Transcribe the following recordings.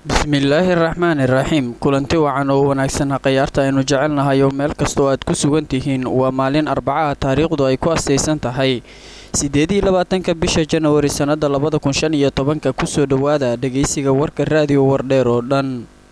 bismillaahi raxmaani raxiim kulanti wacan oo wanaagsan khayaarta aynu jecelnahay oo meel kastoo aad ku sugan tihiin waa maalin arbacaha taariikhdu ay ku astaysan tahay siddeedii labaatanka bisha janawari sannada labada kun shan iyo tobanka kusoo dhowaada dhegaysiga warka raadiyo wardheer oo dhan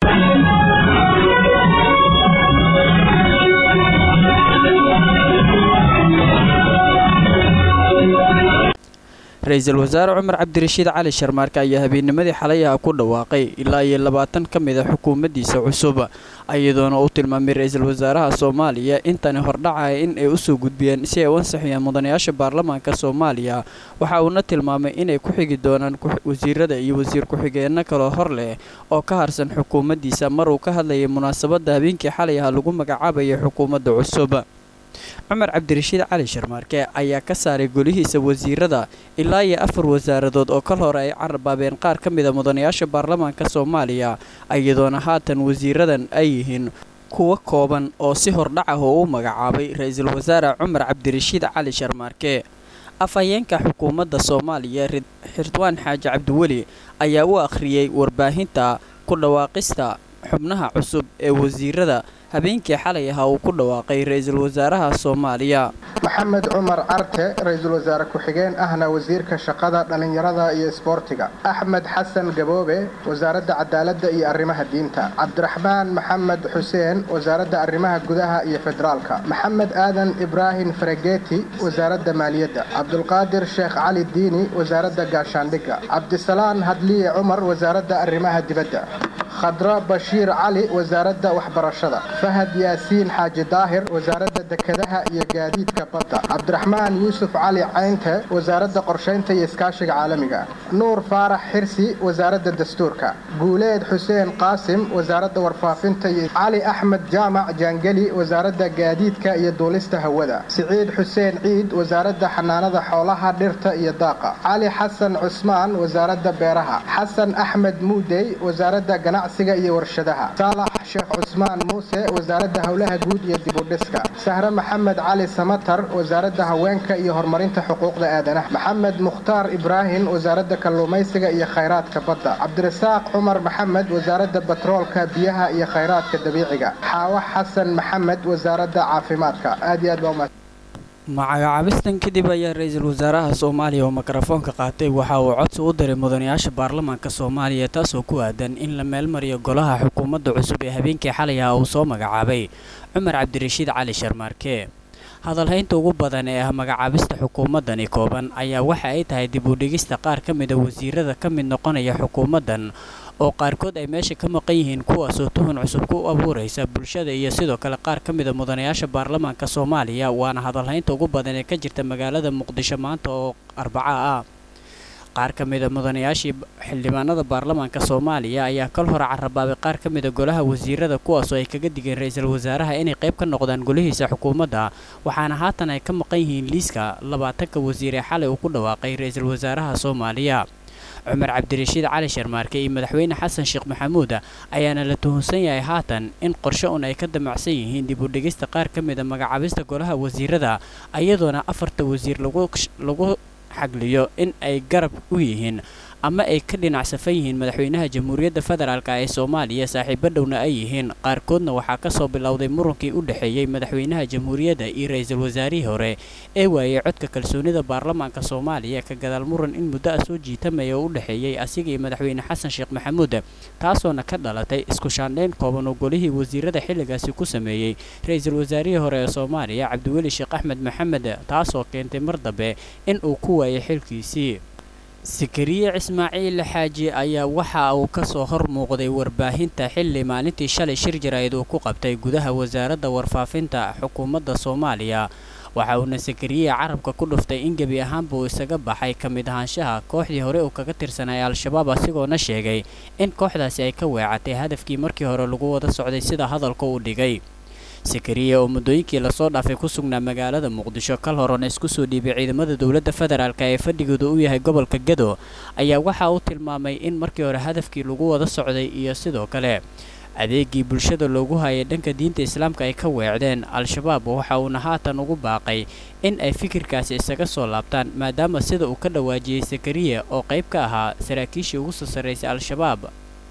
ra-iisul wasaare cumar cabdirashiid cali sharmaarke ayaa habeennimadii xalay ah ku dhawaaqay ilaa iyo labaatan ka mid a xukuumaddiisa cusub iyadoona uu tilmaamay ra-iisul wasaaraha soomaaliya intani hordhacaya in ay usoo gudbiyeen si ay u ansixiyaan mudanayaasha baarlamaanka soomaaliya waxa uuna tilmaamay inay ku xigi doonaan wasiirada iyo wasiir ku-xigeenno kaloo hor leh oo ka harsan xukuumaddiisa mar uu ka hadlayay munaasabadda habeenkii xalay ah lagu magacaabayay xukuumadda cusub cumar cabdirashiid cali sharmaarke ayaa ka saaray golihiisa wasiirada ilaa iyo afar wasaaradood oo kal hore ay carabaabeen qaar ka mida mudanayaasha baarlamaanka soomaaliya iyadoona haatan wasiiradan ay yihiin kuwa kooban oo si hordhac ah oo u magacaabay ra-iisul wasaare cumar cabdirashiid cali sharmaarke afhayeenka xukuumadda soomaaliya xirwaan xaaji cabdiweli ayaa u akhriyey warbaahinta ku dhawaaqista xubnaha cusub ee wasiirada habeenkii xalay ahaa uu ku dhawaaqay ra-iisul wasaaraha soomaaliya maxamed cumar carte ra-iisul wasaare ku-xigeen ahna wasiirka shaqada dhallinyarada iyo isboortiga axmed xasan gaboobe wasaaradda cadaaladda iyo arrimaha diinta cabdiraxmaan maxamed xuseen wasaaradda arrimaha gudaha iyo federaalka maxamed aadan ibraahim farageti wasaaradda maaliyadda cabdulqaadir sheekh cali diini wasaaradda gaashaandhigga cabdisalaan hadliye cumar wasaaradda arrimaha dibadda khadra bashiir cali wasaaradda waxbarashada fahad yaasiin xaaji daahir wasaaradda dekedaha iyo gaadiidka badda cabdiraxmaan yuusuf cali caynte wasaaradda qorshaynta iyo iskaashiga caalamiga nuur faarax xirsi wasaaradda dastuurka guuleed xuseen qaasim wasaaradda warfaafinta iyo cali axmed jaamac jaangeli wasaaradda gaadiidka iyo duulista hawada siciid xuseen ciid wasaaradda xanaanada xoolaha dhirta iyo daaqa cali xasan cusmaan wasaaradda beeraha xasan axmed muudey wasaaradda ganacsiga iyo warshadaha saalax sheekh cusmaan muuse wasaaradda howlaha guud iyo dibudhiska sahre maxamed cali samatar wasaaradda haweenka iyo horumarinta xuquuqda aadanaha maxamed mukhtaar ibraahim wasaaradda kalluumaysiga iyo khayraadka badda cabdirasaaq cumar maxamed wasaaradda batroolka biyaha iyo khayraadka dabiiciga xaawa xasan maxamed wasaaradda caafimaadka aad iyo aad baa magacaabistan kadib ayaa ra-iisul wasaaraha soomaaliya oo mikrofoonka qaatay waxa uu codsi u diray mudanayaasha baarlamaanka soomaaliya taasoo ku aadan in la meelmariyo golaha xukuumadda cusub ee habeenkii xalay ah uu soo magacaabay cumar cabdirashiid cali sharmaarke hadalhaynta ugu badan ee ah magacaabista xukuumaddani kooban ayaa waxa ay tahay dib u dhigista qaar ka mida wasiirada ka mid noqonaya xukuumaddan oo qaarkood ay meesha ka maqan yihiin kuwaasoo tuhun cusub ku abuuraysa bulshada iyo sidoo kale qaar ka mida mudanayaasha baarlamaanka soomaaliya waana hadalhaynta ugu badan ee ka jirta magaalada muqdisho maanta oo arbaca ah qaar ka mida mudanayaashii xildhibaanada baarlamaanka soomaaliya ayaa kal hore carabaabay qaar ka mida golaha wasiirada kuwaasoo ay kaga digeen ra-iisul wasaaraha inay qayb ka noqdaan golihiisa xukuumadda waxaana haatan ay ka maqan yihiin liiska labaatanka wasiir ee xalay uu ku dhawaaqay ra-iisul wasaaraha soomaaliya cumar cabdirashiid cali sharmaarke iyo madaxweyne xasan sheekh maxamuud ayaana la tuhunsan yahay haatan in qorshe un ay ka damacsan yihiin dib u dhigista qaar ka mida magacaabista golaha wasiirada iyadoona afarta wasiir lagu xagliyo in ay garab u yihiin ama ay ka dhinac safan yihiin madaxweynaha jamhuuriyadda federaalk ee soomaaliya saaxiibo dhowna ay yihiin qaarkoodna waxaa kasoo bilowday murunkii u dhexeeyey madaxweynaha jamhuuriyadda iyo ra-iisul wasaarihii hore ee waayey codka kalsoonida baarlamaanka soomaaliya ka gadaal muran in muddo ah soo jiitamaya oo u dhexeeyey asiga iyo madaxweyne xasan sheekh maxamuud taasoona ka dhalatay isku shaandhayn kooban oo golihii wasiirada xilligaasi ku sameeyey ra-iisul wasaarihii hore ee soomaaliya cabdiweli sheekh axmed maxamed taasoo keentay mar dambe in uu ku waayay xilkiisii sakariye ismaaciil xaaji ayaa waxa uu kasoo hor muuqday warbaahinta xilli maalintii shalay shir jaraa'id uu ku qabtay gudaha wasaaradda warfaafinta xukuumadda soomaaliya waxa uuna sakariye carabka ku dhuftay in gebi ahaanba uu isaga baxay ka mid ahaanshaha kooxdii hore uu kaga tirsanay al-shabaab asigoona sheegay in kooxdaasi ay ka weecatay hadafkii markii hore lagu wada socday sida hadalka uu dhigay sakariya oo muddooyinkii lasoo dhaafay ku sugnaa magaalada muqdisho kal horena isku soo dhiibay ciidamada dowladda federaalk ee fadhigooda u yahay gobolka gedo ayaa waxa uu tilmaamay in markii hore hadafkii lagu wada socday iyo sidoo kale adeegii bulshada loogu hayay dhanka diinta islaamka ay ka weecdeen al-shabaab waxa uuna haatan ugu baaqay in ay fikirkaasi isaga soo laabtaan maadaama sida uu ka dhawaajiyey sakariya oo qayb ka ahaa saraakiishii ugu soo sarraysay al-shabaab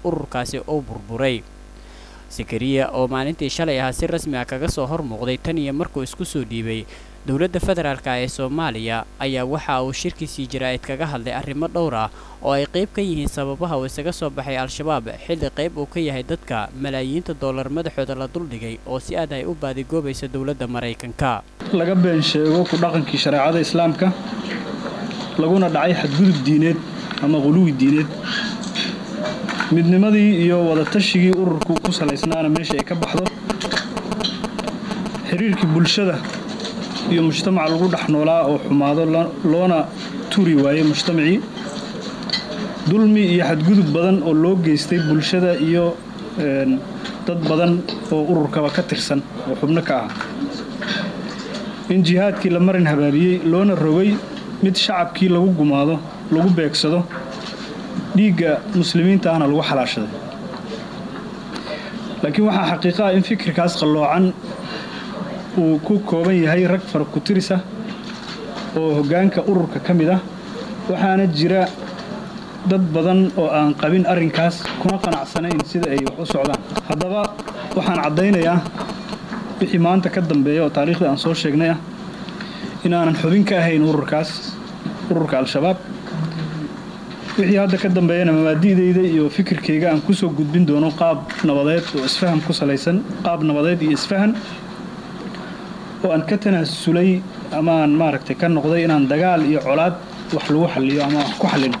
ururkaasi uu burburay sakariya oo maalintii shalay ahaa si rasmi ah kaga soo hor muuqday tan iyo markuu isku soo dhiibay dowladda federaalk ee soomaaliya ayaa waxa uu shirkiisii jaraa'id kaga hadlay arrimo dhowr ah oo ay qayb ka yihiin sababaha uu isaga soo baxay al-shabaab xilli qayb uu ka yahay dadka malaayiinta dollar madaxooda la duldhigay oo si aad ay u baadigoobaysa dowladda maraykanka laga been sheego ku dhaqankii shareecada islaamka laguna dhacay xadgudub diineed ama quluwi diineed midnimadii iyo wadatashyigii ururku ku salaysnaana meesha ay ka baxdo xiriirkii bulshada iyo mujtamac lagu dhex noolaa oo xumaado loona turi waayey mujtamacii dulmi iyo xadgudub badan oo loo geystay bulshada iyo dad badan oo ururkaba ka tirsan oo xubno ka ah in jihaadkii la marin habaabiyey loona rogay mid shacabkii lagu gumaado lagu beegsado dhiigga muslimiinta ahna lagu xalaashaday laakiin waxaa xaqiiqa ah in fikirkaas qalloocan uu ku kooban yahay rag fara ku tirisa oo hoggaanka ururka ka mid ah waxaana jira dad badan oo aan qabin arrinkaas kuna qanacsanayn sida ay wax u socdaan haddaba waxaan caddaynayaa wixii maanta ka dambeeya oo taariikhdii aan soo sheegnay ah inaanan xubin ka ahayn ururkaas ururka al-shabaab wixii hadda ka dambeeyana mabaadi'dayda iyo fikirkayga aan ku soo gudbin doono qaab nabadeed oo isfaham ku salaysan qaab nabadeed iyo isfahan oo aan ka tanaasulay ama aan maaragtay ka noqday inaan dagaal iyo colaad wax lagu xalliyo ama wax ku xallino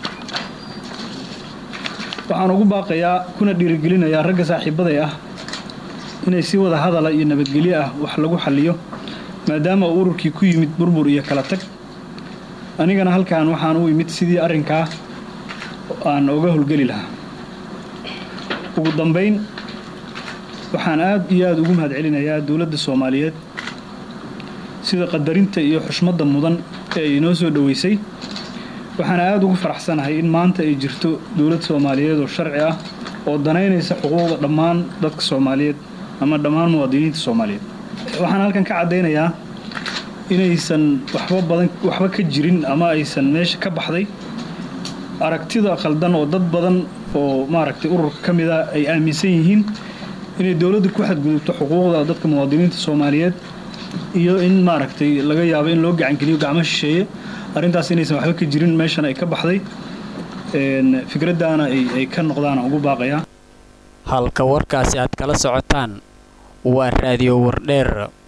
waxaan ugu baaqayaa kuna dhiirigelinayaa ragga saaxiibaday ah inay si wada hadala iyo nabadgelyo ah wax lagu xalliyo maadaama uu ururkii ku yimid burbur iyo kala tag anigana halkan waxaan u imid sidii arrinkaa aan oga howlgeli lahaa ugu dambayn waxaan aad iyo aada ugu mahadcelinayaa dowladda soomaaliyeed sida qadarinta iyo xushmadda mudan ee ay inoo soo dhoweysay waxaana aada ugu faraxsanahay in maanta ay jirto dowlad soomaaliyeed oo sharci ah oo danaynaysa xuquuqda dhammaan dadka soomaaliyeed ama dhammaan muwaadiniinta soomaaliyeed waxaan halkan ka caddaynayaa inaysan waxba badan waxba ka jirin ama aysan meesha ka baxday aragtida khaldan oo dad badan oo maaragtay ururka ka mid a ay aaminsan yihiin inay dowladda ku xadgudubto xuquuqda dadka muwaadiniinta soomaaliyeed iyo in maaragtay laga yaabo in loo gacangeliyo gacmo shisheeye arrintaas inaysan waxba ka jirin meeshan ay ka baxday fikraddaana ay ka noqdaan ugu baaqayaa halka warkaasi aad kala socotaan waa raadiyo wardheer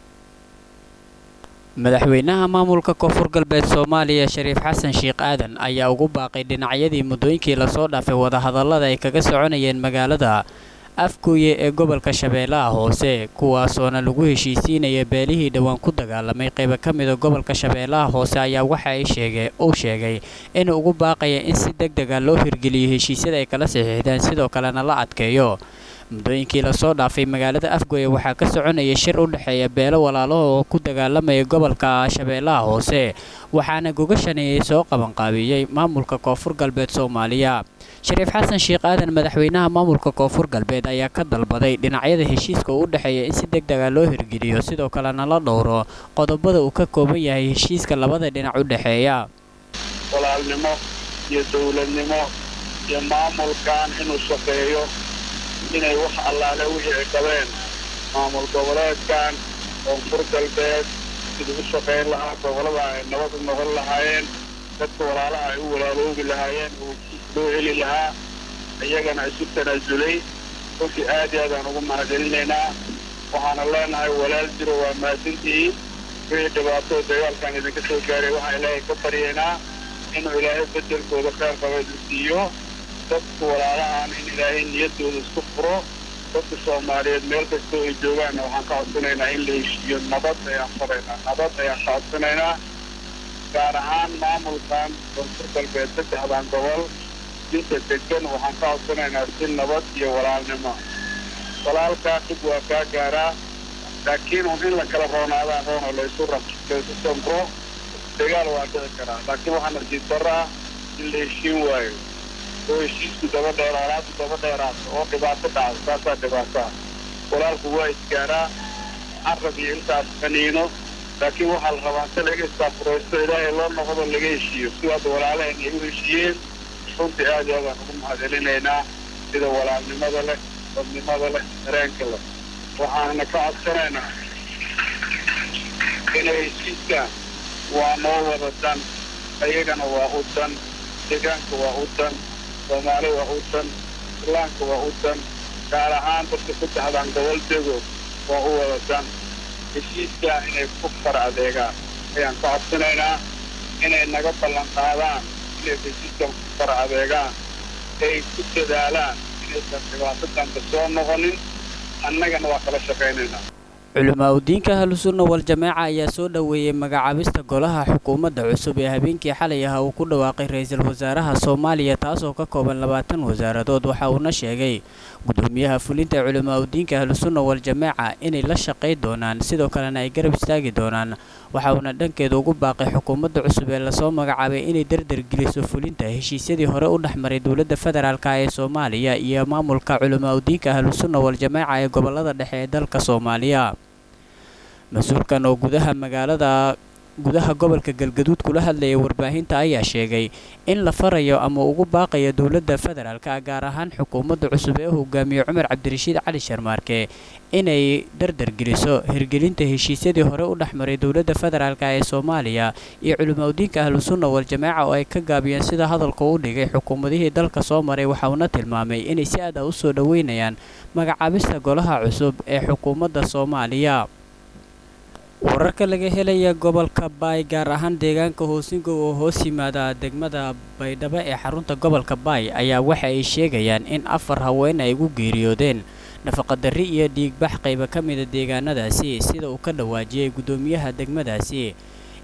madaxweynaha maamulka koonfur galbeed soomaaliya shariif xasan sheekh aadan ayaa ugu baaqay dhinacyadii muddooyinkii lasoo dhaafay wadahadallada ay kaga soconayeen magaalada afgooye ee gobolka shabeellaha hoose kuwaasoona lagu heshiisiinaya beelihii dhowaan ku dagaalamay qayba ka mida gobolka shabeellaha hoose ayaa waxa ay sheegay uu sheegay inuu ugu baaqaya in si deg dega loo hirgeliyo heshiisyada ay kala saxiixdeen sidoo kalena la adkeeyo muddooyinkii lasoo dhaafay magaalada afgooye waxaa ka soconaya shir u dhexeeya beelo walaalaho oo ku dagaalamaya gobolka shabeellaha hoose waxaana gogashaneeyay soo qabanqaabiyey maamulka koonfur galbeed soomaaliya shariif xasan sheekh aadan madaxweynaha maamulka koonfur galbeed ayaa ka dalbaday dhinacyada heshiiska uu u dhexeeya in si deg dega loo hirgeliyo sidoo kalena la dhowro qodobada uu ka kooban yahay heshiiska labada dhinac u dhexeeya walaalnimo iyo dowladnimo iyo maamulkan inuu shaqeeyo inay wax allaale wixii ay qabeen maamul goboleedkan koonfur galbeed siduu u shaqayn lahaa gobolada ay nabad u noqon lahaayeen dadka walaalaha ay u walaaloobi lahaayeen uu loo heli lahaa iyagana isu tanaasulay runtii aad iyo aadaan ugu mahadcelinaynaa waxaana leenahay walaal jiro waa mahadsantihiin wixii dhibaato dagaalkan idinka soo gaaray waxaan ilaahay ka baryaynaa inuu ilaahay bedelkooda kheyr qaba idin siiyo dadka walaalahan in ilaahay niyaddooda isku furo dadka soomaaliyeed meel kastoo ay joogaanna waxaan ka codsanaynaa in la heshiiyo nabad ayaan faraynaa nabad ayaan ka codsanaynaa gaar ahaan maamulkan koonfur galbeed saddexdan gobol inta degan waxaan ka codsanaynaa si nabad iyo walaalnimo walaalkaa dhib waa kaa gaaraa laakiin un in la kala roonaadaan roon oo laysu laysu samro dagaal waa dhici karaa laakiin waxaa nasiib daraa in la heshiin waayo oo heshiisku daba dheer alaabtu daba dheeraato oo dhibaato dhacdo taasaa dhibaataa walaalku waa isgaaraa carab iyo intaas qaniino laakiin waxaa la rabaa inta laga istaafuraysto ilaahay loo noqdo laga heshiiyo sidaas walaalaheen ay u heshiiyeen runtii aad iyo aadaan ugu mahadcelinaynaa sida walaalnimada leh dadnimada leh dareenka leh waxaana ka codsanaynaa inay heshiiskaan waa noo wada dan ayagana waa u dan deegaanka waa u dan soomaali waa u dan islaamka waa u dan gaar ahaan dadka ku dahdaan gobol dego waa u wada dan heshiiskaa inay ku far adeegaan ayaan ka codsanaynaa inay naga ballan qaadaan inay heshiiskan ku far adeegaan ay ku dadaalaan inaysan dhibaato dambe soo noqonin annagana waa kala shaqaynaynaa culamaa udiinka ahlusunna wal-jamaaca ayaa soo dhoweeyey magacaabista golaha xukuumadda cusub ee habeenkii xalay ah uu ku dhawaaqay ra-iisul wasaaraha soomaaliya taasoo ka kooban labaatan wasaaradood waxa uuna sheegay gudoomiyaha fulinta culamaa udiinka ahlusunna wal-jamaaca inay la shaqay doonaan sidoo kalena ay garab istaagi doonaan waxa uuna dhankeeda ugu baaqay xukuumadda cusub ee lasoo magacaabay inay dardargeliso fulinta heshiisyadii hore u dhexmaray dowladda federaalk ee soomaaliya iyo maamulka culamaa udiinka ahlusunna wal-jamaaca ee gobolada dhexe ee dalka soomaaliya mas-uulkan oo gudaha magaalada gudaha gobolka galgaduud kula hadlayay warbaahinta ayaa sheegay in la farayo ama ugu baaqayo dowladda federaalka gaar ahaan xukuumadda cusub ee u hogaamiye cumar cabdirashiid cali sharmaarke inay dardargeliso hirgelinta heshiisyadii hore u dhexmaray dowladda federaalk ee soomaaliya iyo culimaudiinka ahlusunna wal-jamaaca oo ay ka gaabiyeen sida hadalka u dhigay xukuumadihii dalka soo maray waxa uuna tilmaamay inay si aad ah u soo dhoweynayaan magacaabista golaha cusub ee xukuumadda soomaaliya wararka laga helaya gobolka baay gaar ahaan deegaanka hoosingow oo hoos yimaada degmada baydhabo ee xarunta gobolka baay ayaa waxa ay sheegayaan in afar haween ay ugu geeriyoodeen nafaqadarri iyo dhiigbax qayba ka mida deegaanadaasi sida uu ka dhawaajiyey guddoomiyaha degmadaasi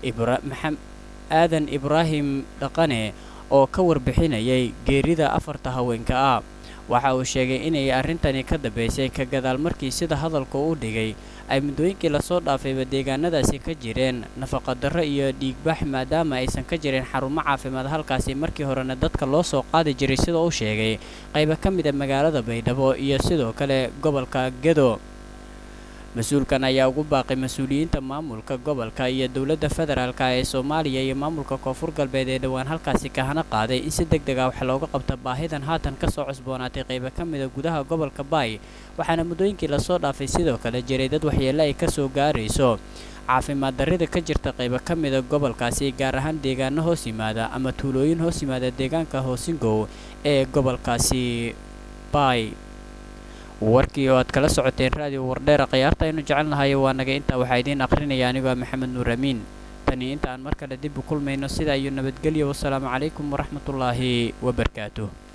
aadan ibraahim dhaqane oo ka warbixinayay geerida afarta haweenka ah waxa uu sheegay inay arrintani ka dambaysay ka gadaal markii sida hadalka u dhigay ay muddooyinkii lasoo dhaafayba deegaanadaasi ka jireen nafaqadarro iyo dhiigbax maadaama aysan ka jirin xarumo caafimaad halkaasi markii horena dadka loo soo qaadi jiray sida uu sheegay qayba ka mida magaalada baydhabo iyo sidoo kale gobolka gedo mas-uulkan ayaa ugu baaqay mas-uuliyiinta maamulka gobolka iyo dowladda federaalk ee soomaaliya iyo maamulka koonfur galbeed ee dhowaan halkaasi kahana qaaday in si deg deg ah wax looga qabta baahidan haatan kasoo cusboonaatay qayba ka mida gudaha gobolka baay waxaana muddooyinkii lasoo dhaafay sidoo kale jiray dad waxyeelle ay kasoo gaarayso caafimaad darrida ka jirta qayba ka mida gobolkaasi gaar ahaan deegaano hoos yimaada ama tuulooyin hoos yimaada deegaanka hoosingow ee gobolkaasi baay warkii oo aad kala socoteen raadiyo wardheera khiyaarta aynu jecelnahay waa naga intaa waxaa idiin akhrinaya anigoo maxamed nuur amiin tani inta aan mar kale dib u kulmayno sidaa iyo nabadgelyo wasalaamu calaykum waraxmatullaahi wabarakaatuh